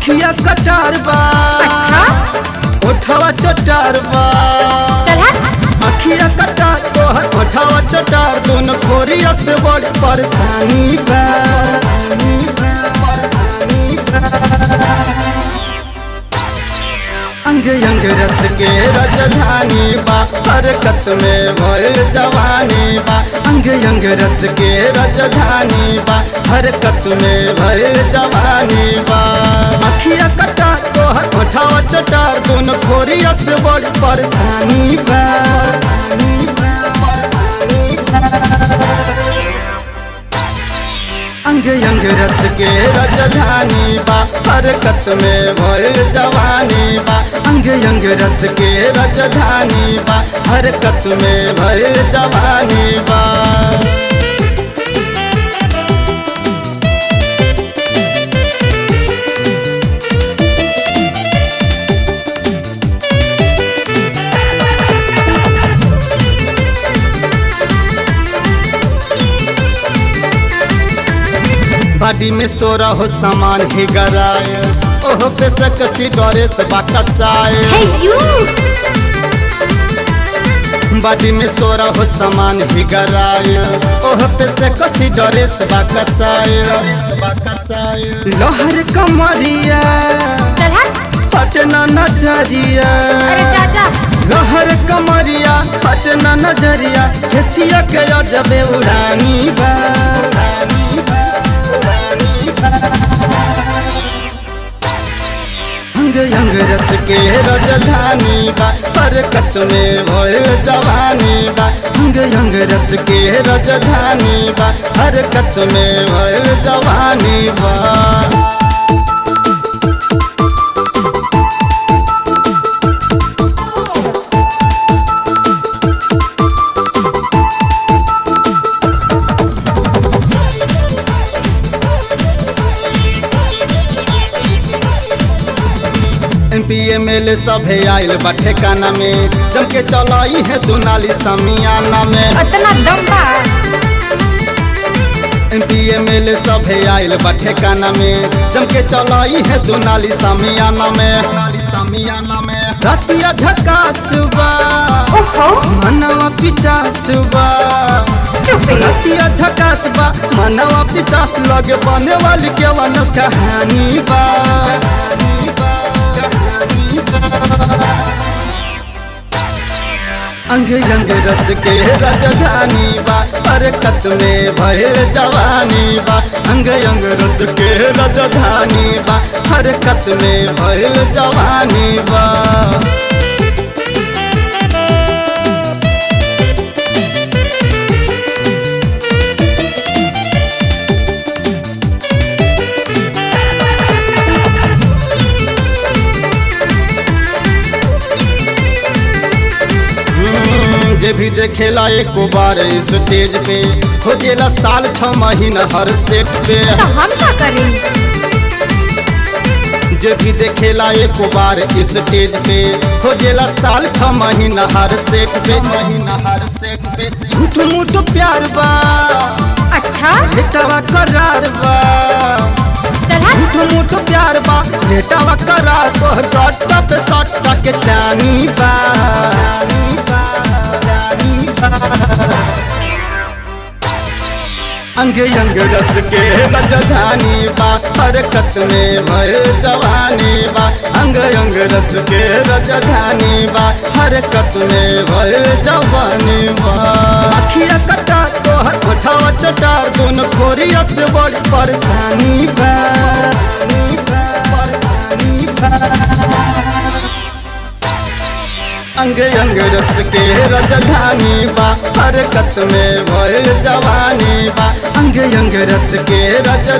अखिया कटार बा अच्छा ओठवा चटार बा चल हट अखिया कटार तोहर ओठवा चटार दोनों खोरिया से बड़ी परेशानी बा परेशानी बा। अंग अंग रस के राजधानी बा हरकत में भर जवानी बा अंग अंग रस के राजधानी बा हरकत में भर जवानी बा अखिया कटा तोहर ओठावा चटार दोनों खोरिया से बड़ी परेशानी बा परेशानी बा, परेशानी बा। अंग अंग रस के राजधानी बा हरकत में भर जवानी बा अंग अंग रस के राजधानी बा हरकत में भर जवानी बा बाडी में सोरा हो सामान ही गराए ओह पे से कसी डरे से बाकसाए हे यू बाडी में सोरा हो सामान ही गराए ओह पे से कसी डरे से बाकसाए लोहर कमरिया चल हट पटना नजरिया अरे चाचा लहर कमरिया पटना नजरिया हेसिया के जबे उड़ानी बा उड़ानी बा, उड़ानी बा। अंग अंग रस के राजधानी बा हरकत में भोल जवानी बा अंग अंग रस के राजधानी बा हरकत में भोल जवानी बा M P M L A सभे आयल बा ठेकाना में जम के चलाई है दुनाली समियाना में इतना दम बा M P M L A सभे आयल बा ठेकाना में जम के चलाई है दुनाली समियाना में दुनाली समियाना में रतिया झका सुबह ओहो मनवा पिचा सुबह स्टूपिड रतिया झकास बा मनवा पिचा लगे बने वाली केवन कहानी बा कहानी बा, कहानी बा। अंग अंग रस के राजधानी बा हरकत में भय जवानी बा अंग अंग रस के राजधानी बा हरकत में भय जवानी बा हम्म, जे भी देखेला एक बार स्टेज पे खोजेला साल छ महीना हर सेट पे तो हम क्या करें जे भी देखेला एक बार स्टेज पे खोजेला साल छ महीना हर सेट पे महीना हर सेट पे झूठ मूठ प्यार बा अच्छा बेटावा करार बा चल हट झूठ मूठ प्यार बा बेटावा करार तोहर सट्टा पे सट्टा के चानी बा चानी बा, चानी बा। अंग अंग रस के राजधानी बा हरकत में भय जवानी बा अंग अंग रस के राजधानी बा हरकत में भय जवानी बा अखिया कटा तोहर ओठावा चटार दोनों खोरिया से बड़ी परेशानी बा परेशानी बा, परेशानी बा अंग अंग रस के राजधानी बा हरकत में भय जवानी बा अंग अंग रस के राज